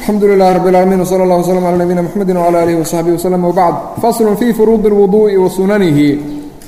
الحمد لله رب العالمين وصلى الله وسلم على نبينا محمد وعلى آله وصحبه وسلم وبعد فصل في فروض الوضوء وسننه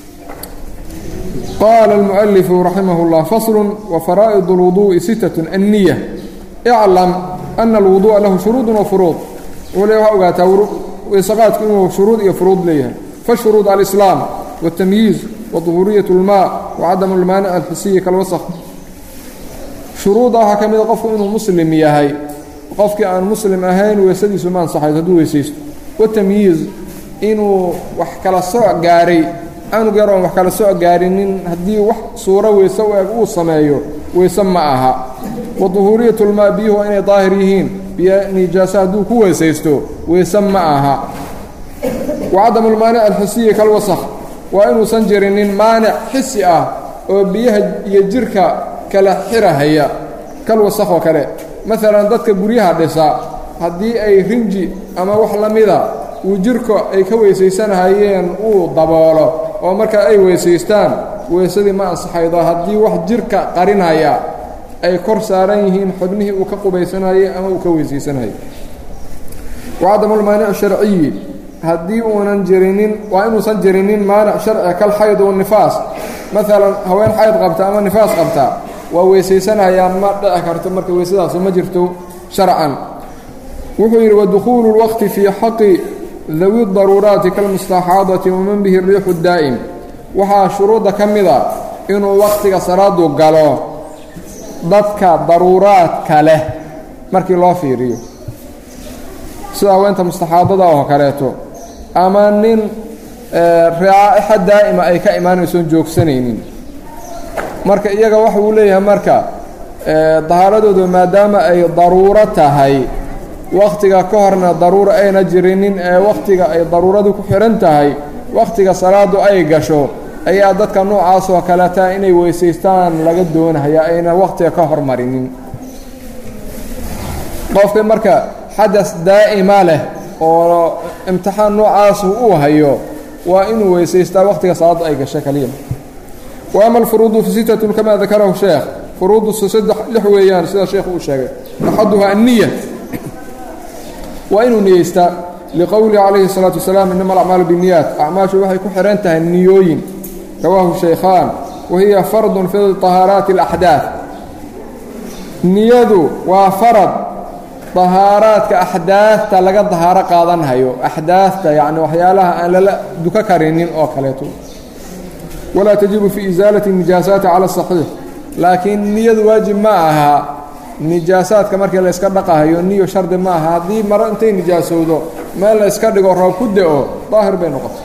قال المؤلف رحمه الله فصل وفرائض الوضوء ستة النية اعلم أن الوضوء له شروط وفروض وليه أوقات ويسقات كنه شروط وفروض ليها فالشروط الإسلام والتمييز وظهورية الماء وعدم المانع الحسي كالوسخ shuruudaha ka mida qofku inuu muslim yahay qofkii aan muslim ahayn weysadiisu ma ansaxayd hadduu weysaysto watamyiiz inuu wax kala sooc gaaray anug yar oon wax kala sooc gaarinin haddii wax suuro weyse u eg uu sameeyo weyse ma aha wa duhuuriyatulmaa biyuhu inay daahir yihiin biyo nijaaso hadduu ku weysaysto weyse ma aha wa cadamulmaanic alxisiyi kalwasakh waa inuusan jirinin maanic xisi ah oo biyaha iyo jirka kala xirahaya kal wasakh oo kale maalan dadka guryaha dhisa haddii ay rinji ama wax la mida uu jirka ay ka weysaysanahayeen uu daboolo oo markaa ay weysaystaan weysadii ma ansaxaydo haddii wax jirka qarinaya ay kor saaran yihiin xubnihii uu ka qubaysanayay ama uu ka weysaysanayay wacadamulmaanic sharciyi haddii uunan jirinin waa inuusan jirinin maanic sharci kal xayd wanifaas maalan haween xayd qabta ama nifaas qabta waa weysaysanayaan ma dhici karto marka weysadaasu ma jirto sharcan wuxuu yidhi wadukhuulu اlwaqti fii xaqi dawi daruuraati kalmustaxaadati waman bihi riixu daa'im waxaa shuruudda ka mida inuu wakhtiga salaadu galo dadka daruuraadka leh markii loo fiiriyo sida haweenta mustaxaadada oo kaleeto ama nin raa'ixa daa'ima ay ka imaanaysoon joogsanaynin marka iyaga waxa uu leeyahay marka dahaaradoodu maadaama ay daruuro tahay wakhtiga ka horna daruuro ayna jirinin ee wakhtiga ay daruuradu ku xidhan tahay wakhtiga salaadu ay gasho ayaa dadka noocaas oo kaleta inay weysaystaan laga doonaya ayna wakhtiga ka hormarinin qofka marka xadas daa'ima leh oo imtixaan noocaasu uu hayo waa inuu weysaystaa wakhtiga salaadu ay gasho kaliya وأma الفروuض فستة كama ذakarahu شheekh فuruudu saddex lix weeyaan sida sheekhu uu sheegay أxaduha النية waa inuu niyeystaa لqowlihi عalayhi الصلاaةu وaسلام inama الأعmaaل بالنiyaat acmaashu waxay ku xihan tahay niyooyin rawaahu شhaykhaan wahiya farض fi طahaaraaتi الأxdaaث niyadu waa farad طahaaraadka أxdaafta laga dahaaro qaadanhayo أxdaafta yani waxyaalaha aan lala duka karinin oo kaleeto walaa tajibu fii isaalati nijaasaati cala asaxiix laakiin niyadu waajib ma aha nijaasaadka markii la yska dhaqahayo niyo shardi ma aha haddii maro intay nijaasowdo meel la yska dhigo roob ku da-o daahir bay noqotay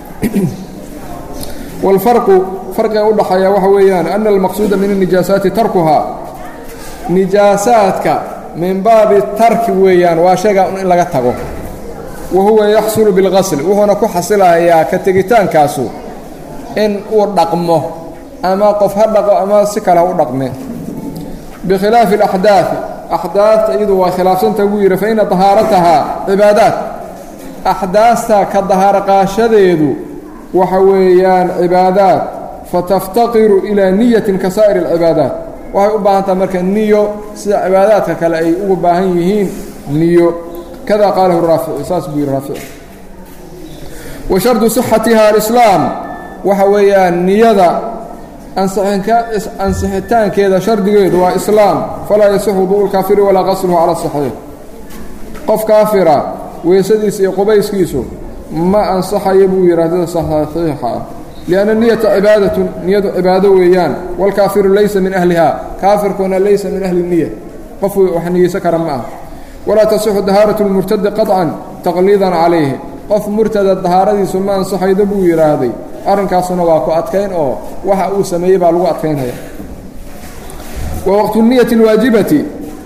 waalfarqu farqiga u dhaxeeya waxa weeyaan ana almaqsuuda min الnijaasaati tarkuhaa nijaasaadka min baabi tarki weeyaan waa sheega in laga tago wa huwa yaxsulu biاlqasl wuxuuna ku xasilahayaa ka tegitaankaasu in uu dhaqmo ama qof ha dhaqo ama si kale ha u dhaqme bikhilaafi اlaxdaaثi axdaafta iyadu waa khilaafsanta buu yidhi faina dahaaratahaa cibaadaat axdaasta ka dahaaro qaashadeedu waxa weeyaan cibaadaat fataftaqiru ilaa niyatin ka saa'ir اlcibaadaat waxay u baahan taha marka niyo sida cibaadaadka kale ay ugu baahan yihiin niyo kada qaalahu raafici saas buu yidhi raafici wa shardu صixatiha alislaam waxa weeyaan niyada ansixitaankeeda shardigeedu waa islaam falaa yasixu wuduءu lkaafiri walaa qasluhu cala saxiix qof kaafira weysadiisa iyo qubayskiisu ma ansaxayo buu yidhahdada saxiixa ah lianna niyata cibaadatun niyadu cibaado weeyaan waalkaafiru laysa min ahliha kaafirkuna laysa min ahli niya qof wax niyeysan kara ma ah walaa tasixu dahaaratu lmurtadi qaطcan taqliidan calayhi qof murtada dahaaradiisu ma ansaxaydo buu yidhaahday arrinkaasuna waa ku adkayn oo waxa uu sameeyey baa lagu adkaynaya wa waqtu niyati اlwaajibati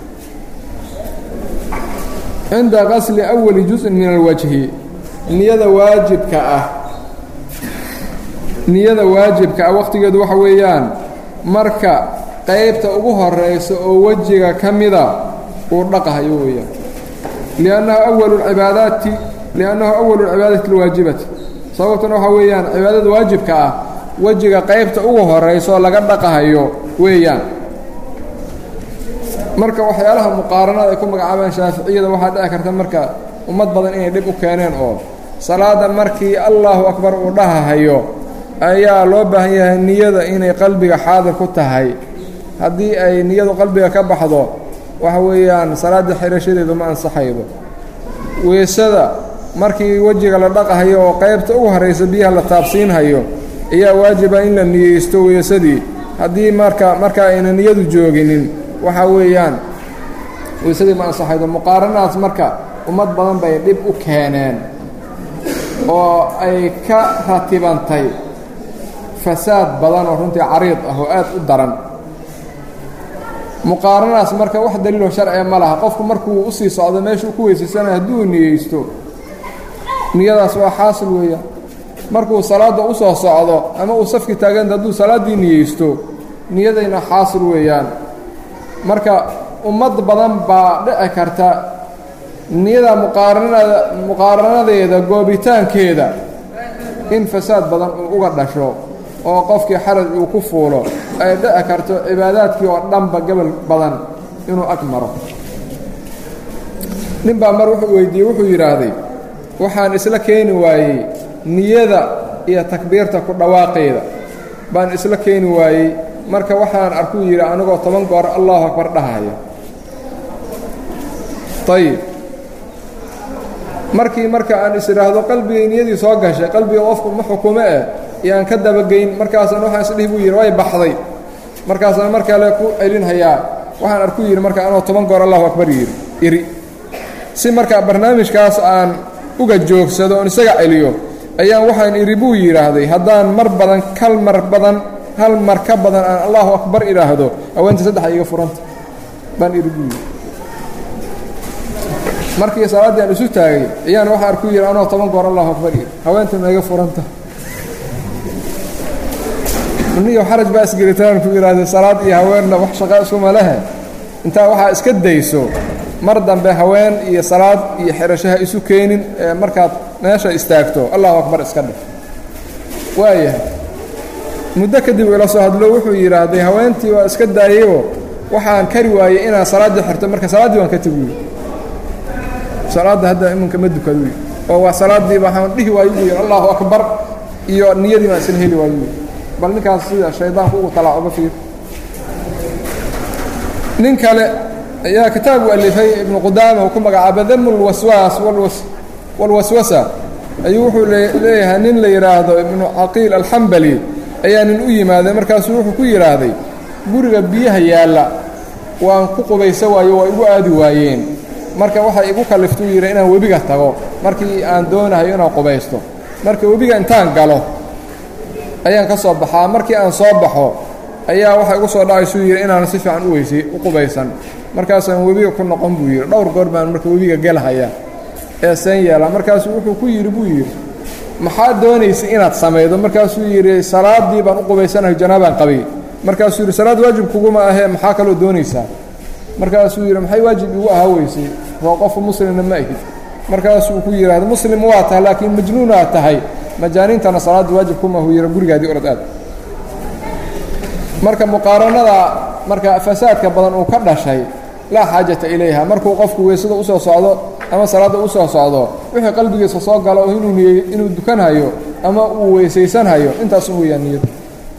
cinda qasli awali juzءin min alwajhi niyada waajibka ah niyada waajibka ah waqtigeedu waxa weeyaan marka qaybta ugu horeysa oo wejiga ka mida uu dhaqahayo weeyaan liannahu awalu cibaadaati liannahu awalu lcibaadati اlwaajibati sababtuna waxaa weeyaan cibaadada waajibka ah wejiga qaybta ugu horayso laga dhaqahayo weeyaan marka waxyaalaha muqaaranada ay ku magacaabaan shaaficiyada waxaa dhici karta marka ummad badan inay dhib u keeneen oo salaada markii allahu akbar uu dhahahayo ayaa loo baahan yahay niyada inay qalbiga xaadir ku tahay haddii ay niyadu qalbiga ka baxdo waxa weeyaan salaadda xirashadeedu ma ansaxaydo weysada markii wejiga la dhaqahayo oo qaybta ugu horraysa biyaha la taabsiinhayo ayaa waajiba in la niyeysto weysadii haddii marka marka ayna niyadu jooginin waxa weeyaan weysadii ma ansaxaydo muqaaranadaas marka ummad badan bay dhib u keeneen oo ay ka ratibantay fasaad badan oo runtii cariid ah oo aad u daran muqaaranadaas marka wax daliiloo sharciga ma laha qofku markuu usii socdo meeshuu ku weysaysanaya hadduu niyeysto niyadaas waa xaasil weeyaan markuu salaadda u soo socdo ama uu safki taaganta hadduu salaaddii niyeysto niyadayna xaasil weeyaan marka ummad badan baa dhici karta niyada muqaaranada muqaaranadeeda goobitaankeeda in fasaad badan uu uga dhasho oo qofkii xaraj uu ku fuulo ay dhici karto cibaadaadkii oo dhanba gobol badan inuu ag maro nin baa mar wuxuu weydiiyey wuxuu yidhaahday waxaan isla keeni waayey niyada iyo takbiirta ku dhawaaqeeda baan isla keeni waayey marka waxaan arkuu yidhi anigoo toban goor allahu akbar dhahaya ayib markii marka aan is idhaahdo qalbigay niyadii soo gashay qalbiga qofku ma xukumo eh iyo aan ka dabageyn markaasaan waxaan isdhihi buu yidhi way baxday markaasaan mar kale ku celinhayaa waxaan arkuu yidhi marka anoo toban goor allahu akbar yidhi iri si marka barnaamijkaas aan uga joogsado oon isaga celiyo ayaan waxaan idhi buu yidhaahday haddaan mar badan kal mar badan hal mar ka badan aan allahu akbar idhaahdo haweenta saddexa iga furanta baan idhi buu yidhi markii salaaddii aan isu taagay ayaan waxaan arku yidhi anoo toban goor allahu akbar yidhi haweenta ma iga furanta niyo xaraj baa isgelitaan ku yidhaahday salaad iyo haweenna wax shaqaa iskuma lehe intaa waxaa iska dayso mar dambe haween iyo salaad iyo xirashaha isu keenin ee markaad meesha istaagto allahu akbar iska dhig waayahay muddo kadib ila soo hadlo wuxuu yidhaahday haweentii waa iska daayeyoo waxaan kari waayey inaan salaaddii xirto marka salaaddii waan ka teguy salaadda hadda iminka ma dukaduy oo waa salaaddii waxaan dhihi waayo buu yidhi allahu akbar iyo niyadii baan isla heli waayo buy bal ninkaas sida shaydaanku ugu talaacuba fiir nin kale ayaa kitaab u alifay ibnu qudaama uu ku magacaaba damu lwaswaas walwaswasa ayuu wuxuu leeyahay nin la yidhaahdo ibnu caqiil alxambali ayaa nin u yimaaday markaasuu wuxuu ku yidhaahday guriga biyaha yaalla waan ku qubaysa waayo waa igu aadi waayeen marka waxay igu kaliftuu yidhi inaan webiga tago markii aan doonahayo inaan qubaysto marka webiga intaan galo ayaan ka soo baxaa markii aan soo baxo ayaa waxa igu soo dhacaysuu yidhi inaan si fiican u weysay u qubaysan markaasaan webiga ku noqon buu yidhi dhowr goor baan marka webiga gelhaya ee seen yeela markaasuu wuxuu ku yidhi buu yidhi maxaa doonaysay inaad samaydo markaasuu yidhi salaaddii baan u qubaysanayo janaabaan qabay markaasuu yidhi salaad waajib kuguma ahee maxaa kaloo doonaysaa markaasuu yidhi maxay waajib igu ahaa weysay oo qofku muslimna ma ahid markaasuu ku yidhaahda muslim waa tahay laakiin majnuunaad tahay majaaniintana salaadda waajib kuma hu yidhi gurigaadii orod aad marka muqaaranada marka fasaadka badan uu ka dhashay laa xaajata ilayha markuu qofku weysada usoo socdo ama salaadda usoo socdo wixii qalbigiisa soo galo oo inuu niyey inuu dukanhayo ama uu weysaysanhayo intaas u weeyaan niyadu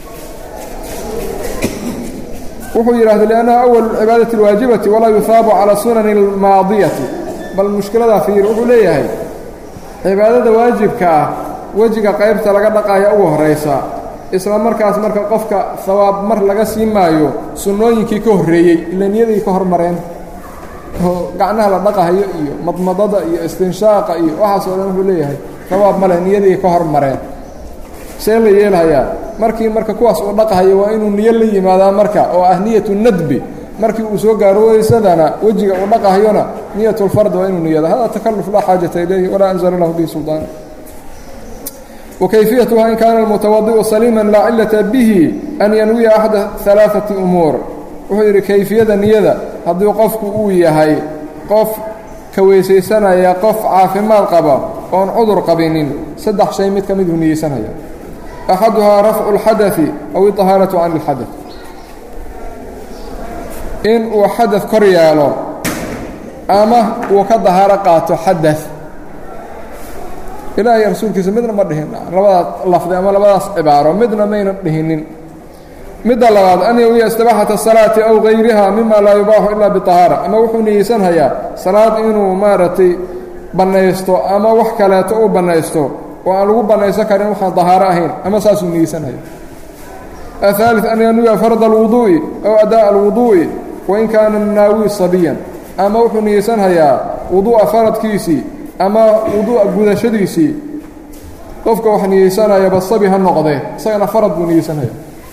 wuxuu yidhahda liannaha awalu cibaadati اlwaajibati walaa yuhaabu calى sunani اlmaadiyati bal mushkiladaa fiir wuxuu leeyahay cibaadada waajibka ah wejiga qaybta laga dhaqaaya ugu horaysa isla markaas marka qofka hawaab mar laga sii maayo sunnooyinkii ka horreeyey ila niyadii ka hormareen oo gacnaha la dhaqahayo iyo madmadada iyo istinshaaqa iyo waxaasoo dhan wuxuu leeyahay hawaab male niyadii ka hormareen see la yeelhayaa markii marka kuwaas uu dhaqahayo waa inuu niyo la yimaadaa marka oo ah niyatu nadbi markii uu soo gaaro weysadana wejiga uu dhaqahayona niyatulfard waa inuu niyada hada takalluf laa xaajata ilayhi walaa anzala lahu bihi sulطaan وكيفيتها إن كان المتوضئ سليما لا علة به أن ينوي أحد ثلاثة أمور wuxuu yidhi kayfiyada niyada haddii qofku uu yahay qof ka weysaysanaya qof caafimaad qaba oon cudur qabinin saddex shay mid ka miduu niyeysanaya أxaduhaa rafcu الxadaثi aw iطahaaraةu can اlxadaث in uu xadad kor yeelo ama uu ka dahaaro qaato xadad ilaahay rasuulkiisa midna ma dhihin labadaas lafdi ama labadaas cibaaro midna mayna dhihinin midda labaad an yawiya istibaaxata asalaati aw gayriha mima laa yubaaxu ilaa biطahaara ama wuxuu niyeysanhayaa salaad inuu maaragtay bannaysto ama wax kaleeto uu bannaysto oo aan lagu bannaysan karin waxaan dahaaro ahayn ama saasuu niyeysanhaya aلثالث an yanwiya farda alwuduu'i aw adaaءa alwuduu'i wain kaana naawi sabiyan ama wuxuu niyeysanhayaa wuduu'a faradkiisii ama wuduu'a gudashadiisii qofka wax niyeysanayaba sabi ha noqdee isagana farad buu niyeysanhaya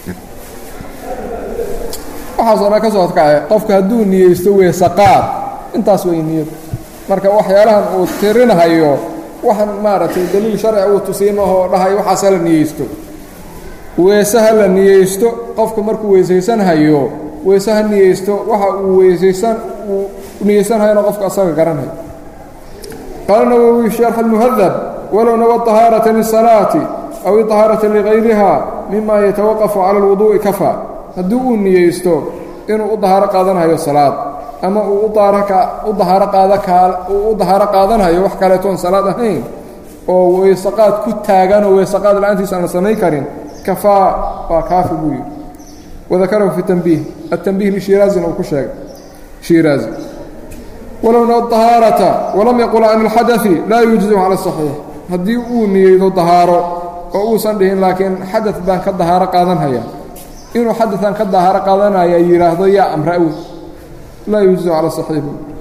waxaasoo dhan ka soo adkace qofka hadduu niyeysto weesaqaad intaas way niyad marka waxyaalahan uu tirinahayo waxaan maaragtay daliil sharci uu tusiimahoo dhahay waxaas hala niyeysto weese ha la niyeysto qofku markuu weysaysanhayo weese ha niyeysto waxa uu weysaysan uu niyeysanhayona qofka asaga garanhayo qaala nawowi sharx almuhadab walow nawa طahaarata lisalaati aw iطahaarata ligayriha mima yatawaqafu cala alwuduu'i kafa haddii uu niyeysto inuu u dahaaro qaadanhayo salaad ama uu u dahaaro qaadauu u dahaaro qaadanhayo wax kaleetoon salaad ahayn oo weysaqaad ku taaganoo weysaqaad la-aantiisa aan la samayn karin kafaa waa kaafi buu yidhi wadakarahu fi tanbiih atanbiih lishiraazina uu ku sheegay shiraazi walowna ahaarata walam yaqul can alxadai laa yujziu cala saxiix haddii uu niyeydo dahaaro oo uusan dhihin laakiin xadad baan ka dahaaro qaadanhaya inuu xadadan ka dahaaro qaadanaya yidhaahdo yaa amra awi laa yujziu cala saxiix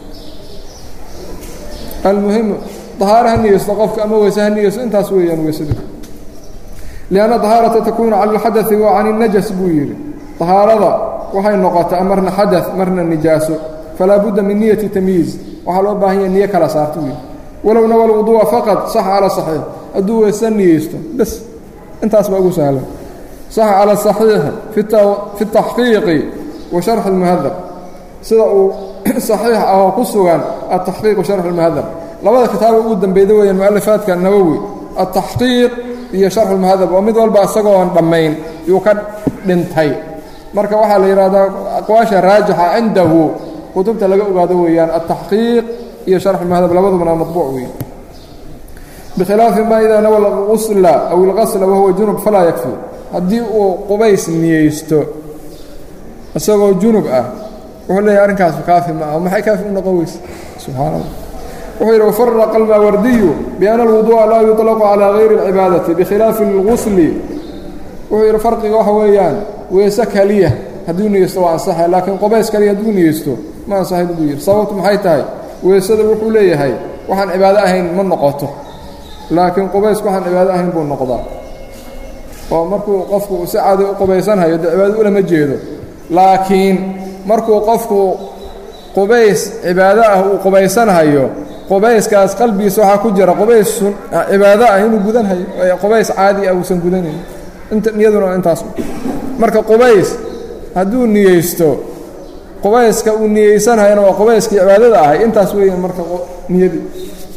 almuhim dahaaro ha niyeysto qofka ama weyse ha niyeysto intaas weeyaan weysadu lianna dahaarata takuunu cala alxadai wa can اnajas buu yidhi dahaarada waxay noqotaa marna xada marna nijaaso falaa budda min niyati tamyiiz waxaa loo baahan yaha niyo kala saarto wiil walow nawa lwuduu'a faqad saxa cala saxiix hadduu weyse niyeysto bes intaas baa ugu sahlan saxa cala saxiixi fi taxqiiqi wa sharxi اlmuhadab sida uu saxiix ah oo ku sugan ataxqiiq wa sharxu اlmuhadab labada kitaaba ugu dambeyda weeyaan mu'alifaadka nawowi ataxqiiq iyo sharxu اlmuhadab oo mid walba isagoon dhammayn yuu ka dhintay marka waxaa la yidhahdaa aqwaasha raajixa cindahu kutubta laga ogaado weeyaan altaxqiiq iyo sharxu lmuhadab labadubana maطbuuc weeye bikhilaafi ma idaa nawa lgusla aw ilqasla wahuwa junub falaa yakfi haddii uu qubays niyeysto isagoo junub ah wuxuu leeyahy arrinkaasu kaafi ma ah maxay kaafi u noqon weyse subxaan allah wuxuu yidhi wafaraqa almaawardiyu biana alwuduu'a laa yuطlaqu calaa gayri اlcibaadati bikhilaafi اlgusli wuxuu yidhi farqiga waxa weeyaan weese keliya hadduu niyeysto waa ansaxay laakiin qubays kaliya hadduu niyeysto ma ansaxayn buu yidhi sababtu maxay tahay weysada wuxuu leeyahay waxaan cibaado ahayn ma noqoto laakiin qubaysku waxaan cibaado ahayn buu noqdaa oo markuu qofku si caadi u qubaysanhayo dee cibaado ulama jeedo laakiin markuu qofku qubays cibaado ah uu qubaysanhayo qubayskaas qalbigiisa waxaa ku jira qubays cibaado ah inuu gudanhayo qubays caadi ah uusan gudanayn niyaduna intaas marka qubays hadduu niyeysto qubayska uu niyeysanhayana waa qubayskii cibaadada ahay intaas weeyaan marka niyadii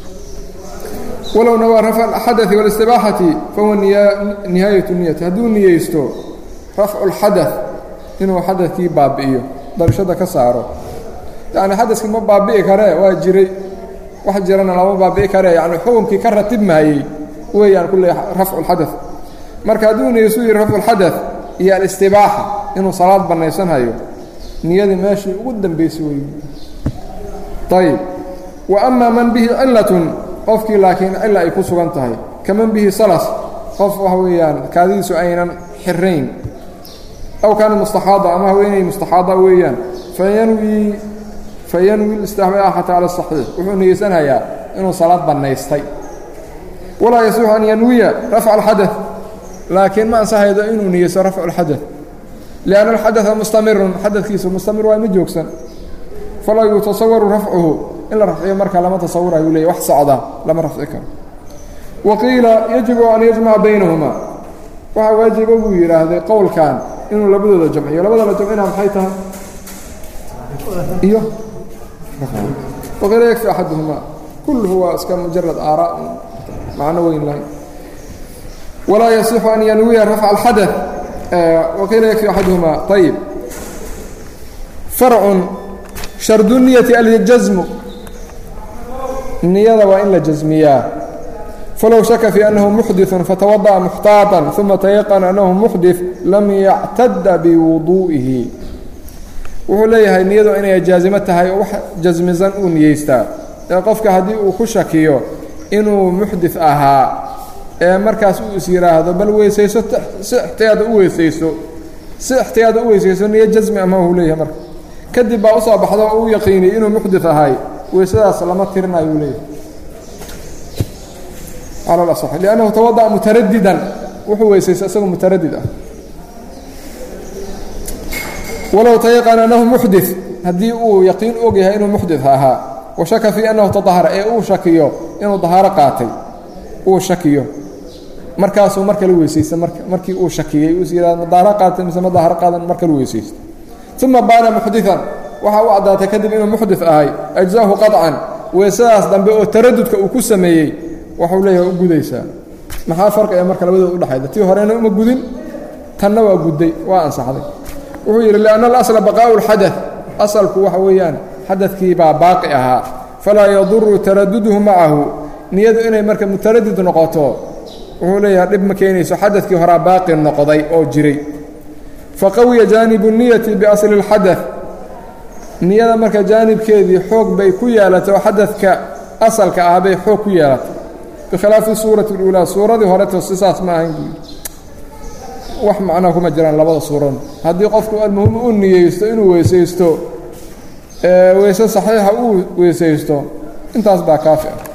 walow nawaa rafca alxadai wاlistibaaxati fahuwa nihaayatu niyati hadduu niyeysto rafcu اlxadaث inuu xadadkii baabi'iyo darashada ka saaro yacni xadaskii ma baabi'i karee waa jiray wax jirana lama baabi'i karee yani xukunkii ka ratib maayey weeyaan kulle rafcu اlxadaث marka hadduu niyeystu yihi rafcu اlxadaث iyo alistibaaxa inuu salaad bannaysanhayo niyadii meeshii ugu dambaysay wey ayb wa ama man bihi cilatun qofkii laakiin cila ay ku sugan tahay kaman bihi salas qof waxa weeyaan kaadidiisu aynan xirayn aw kaana mustaxaada ama haweenay mustaxaada weeyaan fayanwi fayanwi istibaaxata cala saxiix wuxuu niyeysanhayaa inuu salaad bannaystay walaa yasixu an yanwiya rafca alxadaث laakiin ma ansahaydo inuu niyeysto rafcu اlxadaث lianna alxadaثa mustamirun xadadkiisu mustamir waa ma joogsan falaa yutasawaru rafcuhu in la rafciyo marka lama tasawurayu leey wax socda lama rafci karo wa qiila yajibu an yajmaca baynahuma waxaa waajiba buu yidhaahday qowlkan inuu labadooda jamciyo labada la jamcina maxay tahay iyo waqiila yakfi axaduhuma kulluhu waa iska mujarad aaraa macno weyn lahay walaa yasixu an yanwiya rafca alxadaث waqiila yakfi axaduhuma ayib farcun shardu niyati aljasmu niyada waa in la jasmiyaa falow shaka fii annahu muxdiثu fatawadaأa muxtaaطan uma tayaqana annahu muxdiث lam yactada biwuduu'ihi wuxuu leeyahay niyadu inay jaazimo tahay oo wax jasmisan uu niyeystaa ee qofka haddii uu ku shakiyo inuu muxdith ahaa ee markaas uu is yidhaahdo bal weysayso si ixtiyaada u weysayso si ixtiyaada u weysayso niyo jasmi ama uu leeyahay marka kadib baa usoo baxdo oo u yaqiiniyey inuu muxdith ahay weysadaas lama tirinayo uu leeyahay cala alasax liannahu tawada'a mutaradidan wuxuu weysaysto isagoo mutaradid ah walow tayaqana annahu muxdith haddii uu yaqiin og yahay inuu muxdith ahaa wa shaka fii annahu tadahara ee uu shakiyo inuu dahaaro qaatay uu shakiyo markaasuu mar kale weysaysta markii uu shakiyey uu yidhahda ma dahaaro qaatay mise ma dahaaro qaadan mar kale weysaysta uma baana muxdiثan waxa u caddaatay kadib inuu muxdith ahay ajزahu qaطcan weysadaas dambe oo taradudka uu ku sameeyey waxuu leeyahay u gudaysaa maxaa farqiga marka labadooda udhexayda tii horena uma gudin tanna waa gudday waa ansaxday wuxuu yidhi lianna alasla baqaa'u اlxadaث asalku waxa weeyaan xadadkii baa baaqi ahaa falaa yaduru taraduduhu macahu niyadu inay marka mutaradid noqoto wuxuu leeyahay dhib ma keenayso xadadkii horaa baaqi noqday oo jiray faqawiya jaanibu niyati biasli اlxadaث niyada marka jaanibkeedii xoog bay ku yeelatay oo xadadka asalka ah bay xoog ku yeelatay bikhilaafi suurati اluulaa suuradii horeto sisaas ma ahayn buu yidhi wax macnaa kuma jiraan labada suurada haddii qofku almuhim u niyeysto inuu weysaysto weyse saxiixa uu weysaysto intaas baa kaafi ah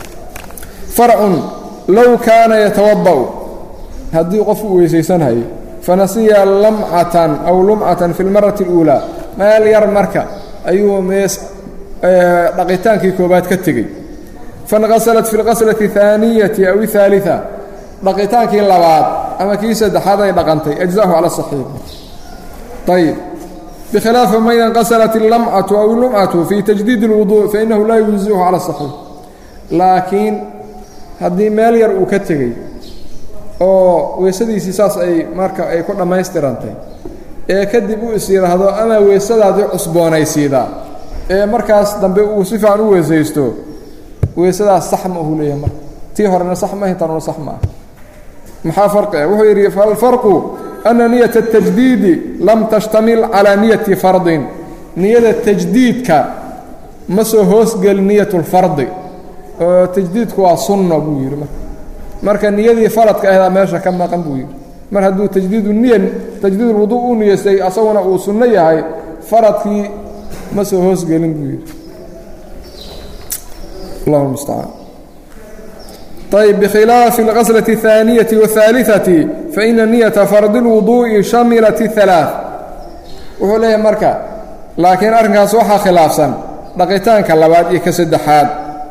farcun low kaana yatawada'u haddii qofku weysaysanhayo fanasiya lamcatan aw lumcatan fi lmarati اluulaa meel yar marka ayuu mees dhaqitaankii koobaad ka tegey fanqasalat fi اlqaslati اhaaniyati aw اhaaliثa dhaqitaankii labaad ama kii saddexaad ay dhaqantay ajزahu cala صaxiix ayb bikhilaafi man inqasalat اlamcatu aw lumcatu fi tajdiid اlwuduء fainahu laa yujiزihu cala صaxiix laakiin haddii meel yar uu ka tegey oo weysadiisii saas ay marka ay ku dhammaystirantay ee kadib uu is yidhaahdo ama weysadaadii cusboonaysiidaa ee markaas dambe uu si fiican u weysaysto weysadaas sax ma uhu leeyahay marka tii horena sax ma hintanuna sax ma ah maxaa farqi ah wuxuu yidhi falfarqu ana niyata اtajdiidi lam tashtamil calaa niyati fardin niyada tajdiidka ma soo hoosgeli niyat اlfardi oo tajdiidku waa sunno buu yidhi marka marka niyadii faradka ahdaa meesha ka maqan buu yidhi mar hadduu tajdiidu niya tajdiid ulwudu u niyeystay asaguna uu sunno yahay faradkii ma soo hoosgelin buu yidhi allah mustacaan ayb bkhilaafi اlqaslaة الثaaniyaةi والثaaliثaةi faإna niyaةa fardi اlwuduءi shamilat الثalaaث wuxuu leeyahay marka laakiin arrinkaas waxaa khilaafsan dhaqitaanka labaad iyo ka saddexaad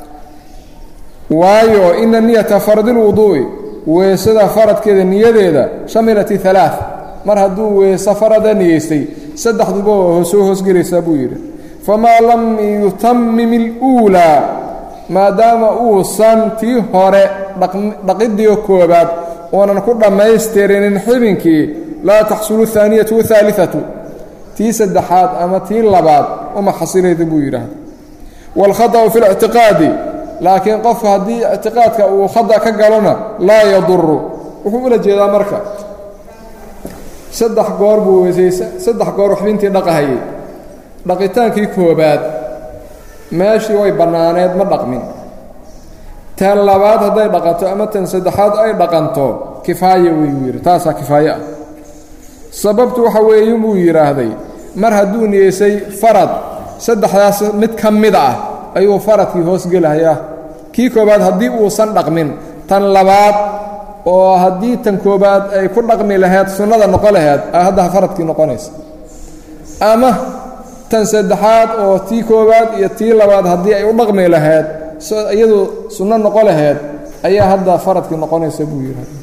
waayo ina niyata fardi اlwuduءi weesada faradkeeda niyadeeda shamilat الثalaaث mar hadduu weeso farada niyeystay saddexduba waa soo hoosgelaysaa buu yidhi famaa lam yutamim اlأuulىa maadaama uusan tii hore dhaqidii koobaad oonan ku dhammaystirinin xibinkii laa taxsulu الثaaniyatu والثaaliثatu tii saddexaad ama tii labaad uma xasilayda buu yidhaahda wاlkhaطأu fi الاctiqaadi laakiin qofku haddii ictiqaadka uu khada ka galona laa yaduru wuxuu ula jeedaa marka saddex goor buu weysaysa saddex goor xibintii dhaqahayay dhaqitaankii koobaad meeshii way bannaaneed ma dhaqmin tan labaad hadday dhaqanto ama tan saddexaad ay dhaqanto kifaaye weyu yidhi taasaa kifaaye ah sababtu waxa weeye buu yidhaahday mar hadduu niyeysay farad saddexdaas mid ka mid ah ayuu faradkii hoosgelahayaa kii koobaad haddii uusan dhaqmin tan labaad oo haddii tan koobaad ay ku dhaqmi lahayd sunnada noqon lahayd a hadda faradkii noqonaysa ama tan saddexaad oo tii koowaad iyo tii labaad haddii ay u dhaqmi lahayd iyadu sunno noqo lahayd ayaa hadda faradkii noqonaysa buu yidhahda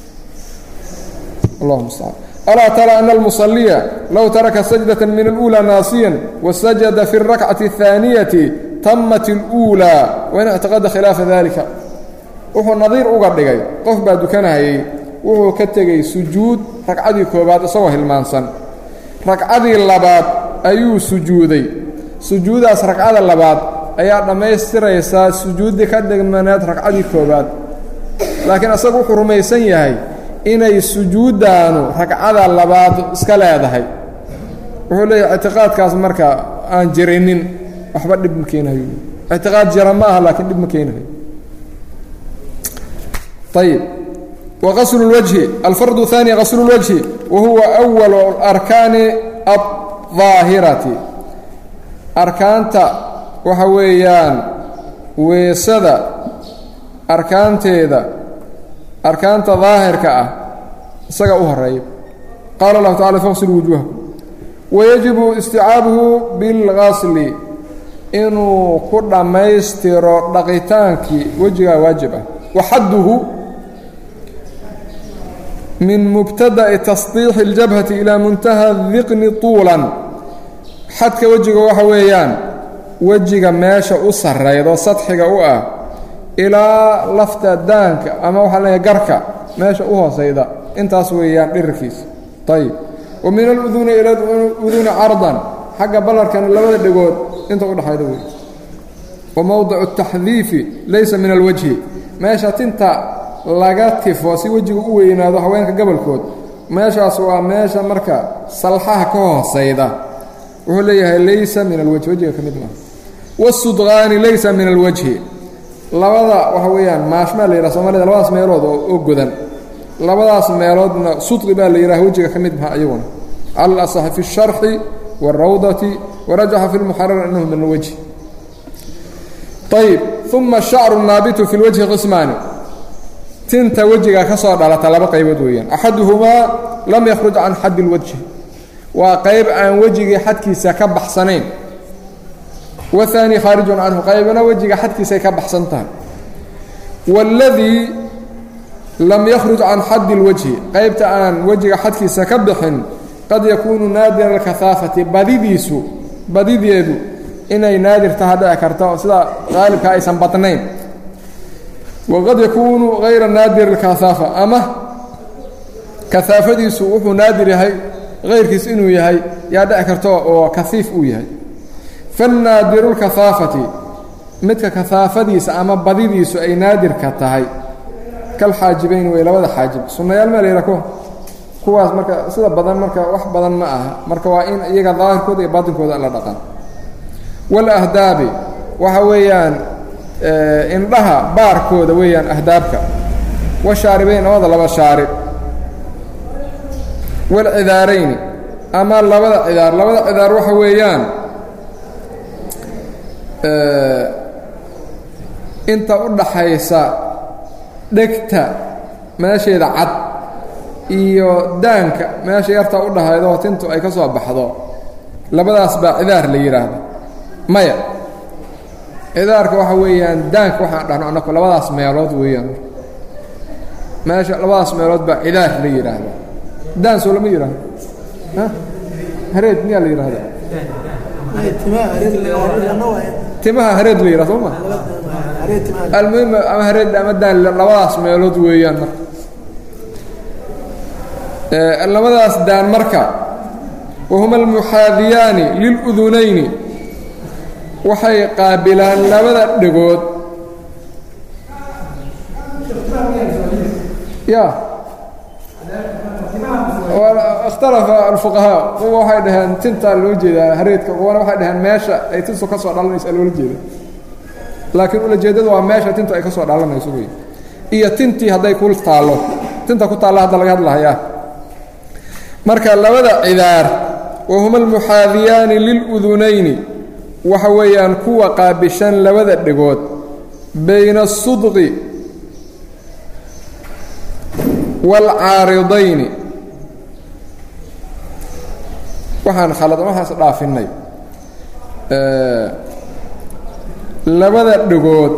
allah mustacaan alaa tara ana almusaliya low taraka sajdata min اlأuulى naasiyan wasajada fi اrakcati الثaaniyati tamat اlأuulى wain اctiqada khilaafa dalika wuxuu nadiir uga dhigay qof baa dukanahayey wuxuu ka tegey sujuud ragcadii koobaad isagoo hilmaansan ragcadii labaad ayuu sujuuday sujuudaas ragcada labaad ayaa dhammaystiraysaa sujuuddii ka dhigmaneed ragcadii koowaad laakiin isagu wuxuu rumaysan yahay inay sujuuddaanu ragcada labaad iska leedahay wuxuu leeyahay ictiqaadkaas marka aan jirinin waxba dhib ma keenayo ictiqaad jira ma aha laakiin dhib ma keenayo ayib waqaslu اlwajhi alfardu الثaani qaslu اlwajhi wa huwa أwal arkaani الظaahirati arkaanta waxa weeyaan weesada arkaanteeda arkaanta daahirka ah isaga u horeeya qaala اllahu tacala faqsil wujuuhakum wayajibu isticaabuhu bilgasli inuu ku dhammaystiro dhaqitaankii wejigaa waajib ah waxadduhu min mubtada'i tasdiixi اljabhati ilaa muntaha diqni tuulan xadka wejiga waxa weeyaan wejiga meesha u sarraydo sadxiga u ah ilaa lafta daanka ama waxaa leeyahay garka meesha u hoosayda intaas weeyaan dhirirkiisa ayib wa min aluduni ila uduni cardan xagga ballarkana labada dhegood inta u dhexayda wey wa mowdicu taxdiifi laysa min alwajhi meesha tinta laga tifo si wejiga u weynaado haweenka gobolkood meeshaas waa meesha marka salxaha ka hoosayda wuxuu leeyahay laysa min alwajhi wejiga ka mid maaha wasudqaani laysa min alwajhi labada waxa weeyaan maashmaa la yidhaha soomaalida labadaas meelood oo godan labadaas meeloodna sudqi baa la yidhaha wejiga ka mid maha iyaguna cala alasaxi fi اsharxi wاlrawdati warajaxa fi lmuxarar annahu min alwajhi ayib uma shacru naabitu fi lwajhi qismaani tinta wejiga ka soo dhalata laba qaybood weeyaan axaduhumaa lam yakhruj can xaddi اlwajhi waa qayb aan wejigii xadkiisa ka baxsanayn wahaani khaarijun canhu qaybna wejiga xadkiisay ka baxsan tahay waaladii lam yakhruj can xaddi اlwajhi qaybta aan wejiga xadkiisa ka bixin qad yakuunu naadira alkahaafati badidiisu badideedu inay naadir taha dhici karta oo sida qaalibka aysan badnayn waqad yakuunu hayra naadir alkahaafa ama kahaafadiisu wuxuu naadir yahay hayrkiis inuu yahay yaa dhici karta oo kahiif uu yahay fannaadiru lkahaafati midka kahaafadiisa ama badidiisu ay naadirka tahay kal xaajibayn wey labada xaajib sunnayaal maa la yidhaha kuwa kuwaas marka sida badan marka wax badan ma aha marka waa in iyaga daahirkooda iyo baatinkooda la dhaqan walahdaabi waxa weeyaan indhaha baarkooda weeyaan ahdaabka washaaribayn labada laba shaarib walcidaarayni ama labada cidaar labada cidaar waxa weeyaan inta u dhaxaysa dhegta meesheeda cad iyo daanka meesha yarta u dhahaydoo tintu ay ka soo baxdo labadaas baa cidaar la yidhaahda maya cidaarka waxa weeyaan daanka waxaan dhahno annaku labadaas meelood weeyaan meesha labadaas meelood baa cidaar la yidhaahda daan soo lama yidhaahdo hareed miyaa la yidhahda timaha hareed la yidhahdo sooma almuhim ama hareed ama daan labadaas meelood weeyaan marka labadaas daan marka wahuma almuxaadiyaani liludunayni waxay qaabilaan labada dhegood ya ikhtalafa alfuqahaa kuwa waxay dhaheen tintaa loo jeedaa hareedka kuwana waxay dhaheen meesha ay tintu ka soo dhalanaysa loola jeeda laakiin ulajeedadu waa meesha tintu ay ka soo dhalanayso wey iyo tintii hadday ku taallo tinta ku taalla hadda laga hadlahayaa marka labada cidaar wahuma almuxaadiyaani liludunayni waxa weeyaan kuwa qaabishan labada dhegood bayna asudqi waalcaaridayni waxaan khalad waxaas dhaafinnay labada dhegood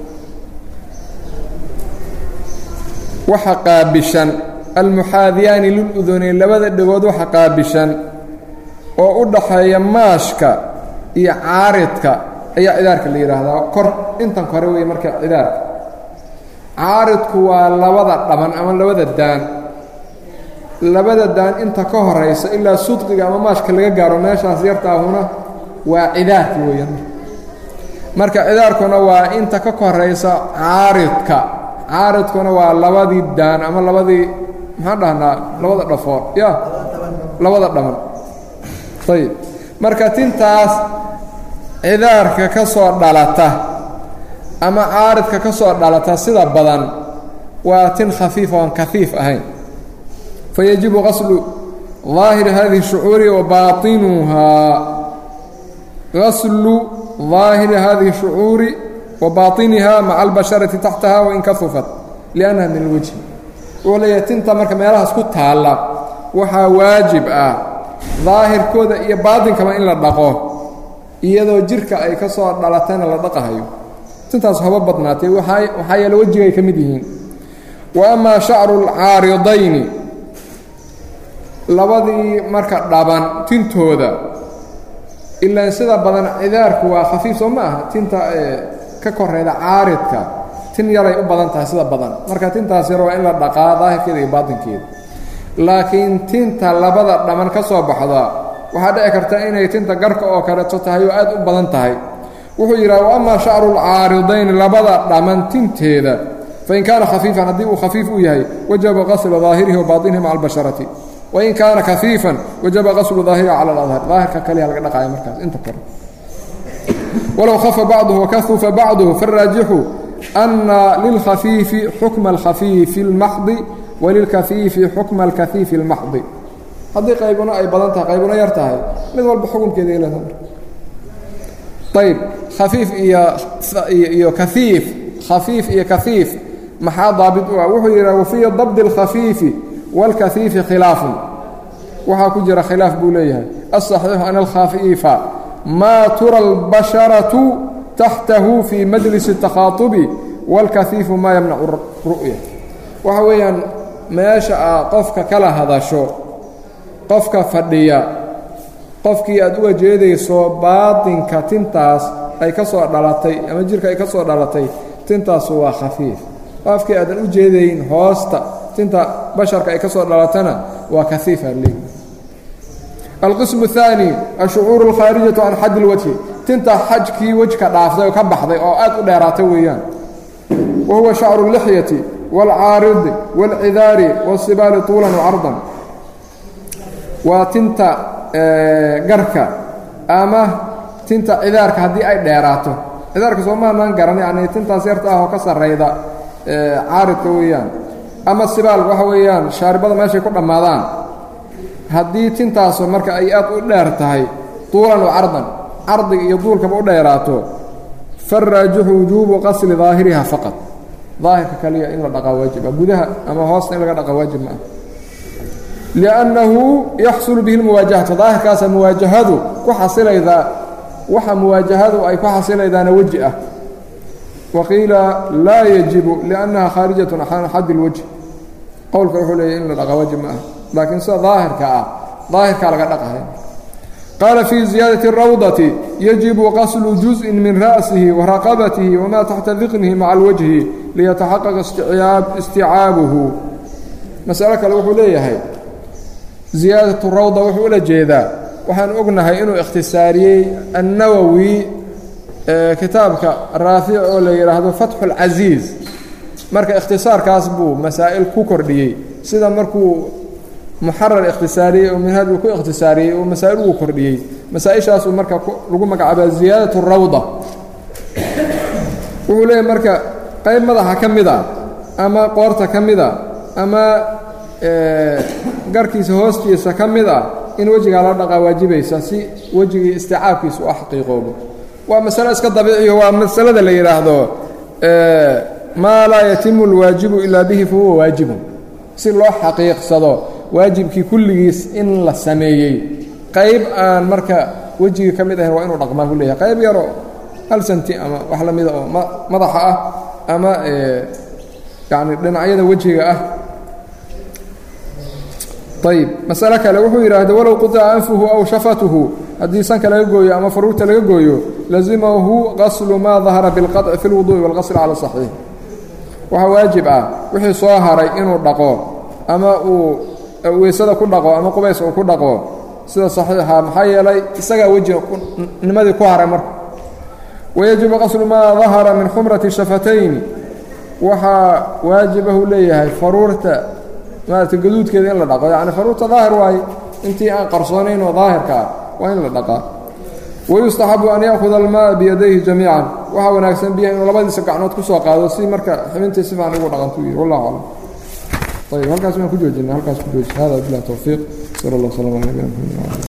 waxa qaabishan almuxaadiyaani liludunayn labada dhegood waxa qaabishan oo u dhaxeeya maashka iyo caaridka ayaa cidaarka la yidhaahdaa kor intan kore wey marka cidaarka caaridku waa labada dhaban ama labada daan labada daan inta ka horaysa ilaa sudqiga ama maashka laga gaaro meeshaas yartaahuna waa cidaarki weeyaan marka cidaarkuna waa inta ka koraysa caaridka caaridkuna waa labadii daan ama labadii maxaan dhahnaa labada dhafoor ya labada dhaman ayib marka tintaas cidaarka ka soo dhalata ama caaridka ka soo dhalata sida badan waa tin khafiifa oon kafiif ahayn fayajibu qaslu daahiri hadihi shucuuri wa baainuhaa qaslu daahiri hadihi shucuuri wa baطiniha maca albasharati taxtaha wain kafufat liannaha min alwejhi wuxuu leeyahay tinta marka meelahaas ku taalla waxaa waajib ah daahirkooda iyo baatinkaba in la dhaqo iyadoo jirka ay ka soo dhalatana la dhaqahayo tintaas haba badnaatay waxaa yeele wejigay ka mid yihiin wa amaa shacru lcaaridayni labadii marka dhaban tintooda ilaan sida badan cidaarku waa khafiif soo ma aha tinta ka koreyda caaridka tin yaray u badan tahay sida badan marka tintaas yar waa in la dhaqaa daahirkeeda iyo baatinkeeda laakiin tinta labada dhaman ka soo baxda waxaa dhici karta inay tinta garka oo kaleeto tahay oo aad u badan tahay wuxuu yidhaha wa amaa shacru lcaaridayn labada dhaman tinteeda fain kaana khafiifan haddii uu khafiif u yahay wajaba qaslu daahirihi wa baatinihi maca albasharati wain kaana kafiifan wajaba qaslu daahirihi cala aladhar daahirka kaliya laga dhaqaaya markaas inta kore walow khafa bacduhu wakahufa bacduhu faaraajixu ana lilkhafiifi xukma alkhafiifi اlmaxdi walilkafiifi xukma alkafiifi اlmaxdi haddii qaybuna ay badan tahay qaybuna yar tahay mid walba xukunkeeda ilaa ayb khafiif iyo iyo kaiif khafiif iyo kaiif maxaa daabit u ah wuxuu yidhaha wafii dabdi اlkhafiifi wاlkahiifi khilaafun waxaa ku jira khilaaf buu leeyahay aلصaxiixu an alkhafiifa maa tura اlbasharatu taxtahu fii majlis الtakhaطubi wاlkahiifu maa yamnacu ru'ya waxa weeyaan meesha aa qofka kala hadasho qofka fadhiya qofkii aad uga jeedayso baatinka tintaas ay ka soo dhalatay ama jirka ay ka soo dhalatay tintaasu waa khafiif qofkii aadan u jeedayn hoosta tinta basharka ay ka soo dhalatana waa kaiifa leey alqismu الثaanي ashucuur اlkhaarijatu can xad اlwajhi tinta xajkii wejka dhaaftay oo ka baxday oo aad u dheeraatay weeyaan wa huwa shacru اlixyati wاlcaaridi wاlcidaari wاsibaali طuulan وcardan waa tinta garka ama tinta cidaarka haddii ay dheeraato cidaarka soomaanaan garan yani tintaas yarta ah oo ka sarrayda caaridka weeyaan ama sibaal waxa weeyaan shaaribada meeshay ku dhammaadaan haddii tintaasu marka ay aad u dheer tahay tuulan wa cardan cardiga iyo duulkaba u dheeraato faraajixu wujuubu qasli daahiriha faqad daahirka kaliya in la dhaqaa waajiba gudaha ama hoosta in laga dhaqaa waajib ma ah liannahu yaxsulu bihi lmuwaajahatu daahirkaasa muwaajahadu ku xasilaydaa waxa muwaajahadu ay ku xasilaydaana weji ah waqiila laa yajibu liannaha khaarijatun can xaddi اlwajh qowlka wuxuu leeyahy in la dhaqa waajib ma ah laakiin sida daahirka ah daahirkaa laga dhaqahay qaala fii ziyaadati اrawdati yajibu qaslu juzءin min ra'sihi wa raqabatihi wama taxta diqnihi maca alwajhi liyataxaqaqa isticaabuhu masalo kale wuxuu leeyahay ziyaadatu rawda wuxuu ula jeedaa waxaan ognahay inuu ikhtisaariyey annawowi kitaabka raafic oo la yidhaahdo fatxu اlcasiiz marka ikhtisaarkaas buu masaa'il ku kordhiyey sida markuu muxarar ikhtisaariyey oo minhaaj uu ku ikhtisaariyey oo masaa'il uu kordhiyey masaa-ishaasuu marka lagu magacaabaa ziyaadat rawda wuxuu leeyahy marka qayb madaxa ka mida ama qoorta ka mida ama garkiisa hoostiisa ka mid ah in wejigaa la dhaqaa waajibaysa si wejigii isticaabkiisa u xaqiiqoobo waa masalo iska dabiiciyo waa masalada la yidhaahdo maa laa yatimu اlwaajibu ilaa bihi fahuwa waajibun si loo xaqiiqsado waajibkii kulligiis in la sameeyey qayb aan marka wejigii ka mid ahayn waa inuu dhaqmaa ku leeyahay qayb yaroo hal santi ama wax la mida oo madaxa ah ama yani dhinacyada wejiga ah ayb masalo kale wuxuu yidhaahda walow quطica anfuhu aw shafatuhu haddii sanka laga gooyo ama faruurta laga gooyo lazimahu qaslu maa dahara biاlqaطci fi اlwuduءi wاlqasl cala صaxiix waxaa waajib ah wixii soo haray inuu dhaqo ama uu weysada ku dhaqo ama qubays uu ku dhaqo sida saxiixa maxaa yeelay isagaa wejiga nimadii ku haray marka wayajibu qaslu maa dahara min xumrati shafatayni waxaa waajibahu leeyahay faruurta maarata gaduudkeeda in la dhaqo yacni faruurta daahir waaye intii aan qarsoonayn oo daahirka ah waa in la dhaqaa wayustaxabu an ya'huda almaaa biyadayhi jamiican waxaa wanaagsan biyaha inuu labadiisa gacnood ku soo qaado si marka xibintii si fiican ugu dhaqantu yidhi wallahu aclam ayb halkaas waan ku joojina halkaas ku jooji hada bilah towfiiq sal allah slama ala nabina mxamed